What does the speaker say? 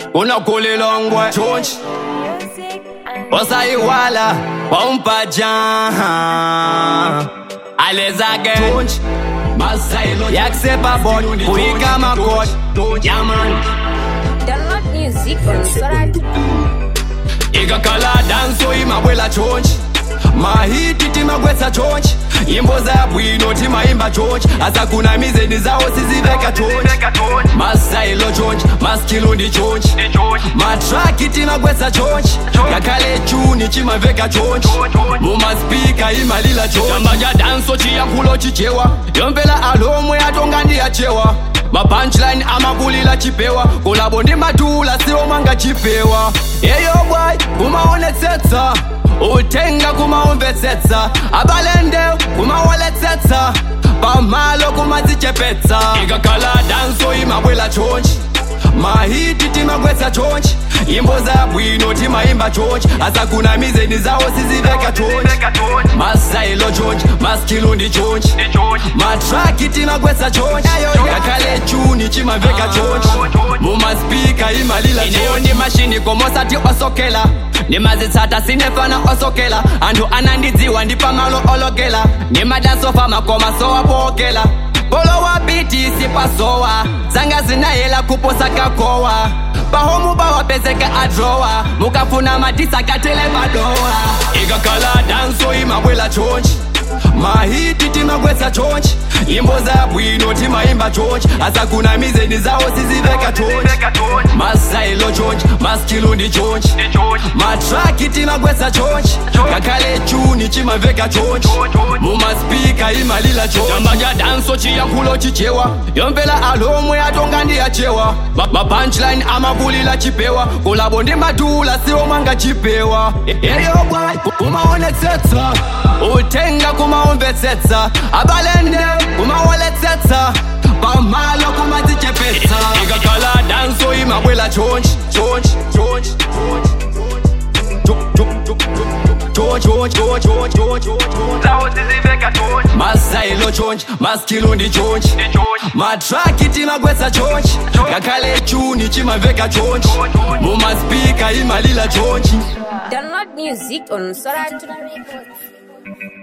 unokulilongwe chonchi osayiwala wampaja alezake chonchi yakusepa bot kuyika makot yaman Download music on Sorat. ikakhala danso imabwela chonchi mahiti timagwetsa chonchi nyimbo za bwino timayimba chonchi asakuna mizeni zawo siziveka chonchi masailo chonchi maskilundi chonchi matraki timagwetsa chonchi ngakhale chuni chimaveka chonchi mumaspika imalila chonchi chamba cha danso chiyankhulo chichewa yompela alomwe atonga ndiyachewa mapunchline amakulila chipewa kulabo ndi matula siwo manga chipewa yeyo bwai kumaonetsetsa utenga kumaumvetsetsa abalende kumawaletsetsa pamalo kumadzichepetsa ikakhala danso imabwela chonchi mahiti timagwetsa chonchi nyimbo za bwino timayimba chonchi asakuna mizeni zawo siziveka chonchi masailo chonchi maskilundi chonchi matraki timagwetsa chonchi ngakhale chuni chimaveka chonchi mumaspika imalila chonchi ndi mashini komosati osokela ndimazitsata sinefana osokela anthu anandidziwa ndi pamalo olokela ndimadasofa makoma sowapokela polowa biti sipasowa zanga zinayela kuposa kakowa pahomu pawapezeka adrowa mukafuna matisakatele padowa ikakhala danso imabwela chonchi mahiti timagwetsa chonchi nyimbo za bwino timayimba chonchi asakuna mizeni zawo siziveka chonchi masailo chonchi maskilundi chonchi matraki timagwetsa chonchi ngakhale chuni chimaveka chonchi mumaspika imalila chonchi chamba cha danso chiyankhulo chichewa yompela alomwe atonga ndiyachewa mapunchline amakulila chipewa kulabo ndi matula siwo manga chipewa yeyo bwai kumaonetsetsa utenga kumaumvetsetsa abalende kumawaletsetsa pamalo kumadzichepetsa ikakhala danso imabwela chonchi chonchi chonchi masailo chonchi maskilundi chonchi matraki timagwetsa chonchi ngakhale chuni chimaveka chonchi mumaspika imalila chonchi Download music on Sorat.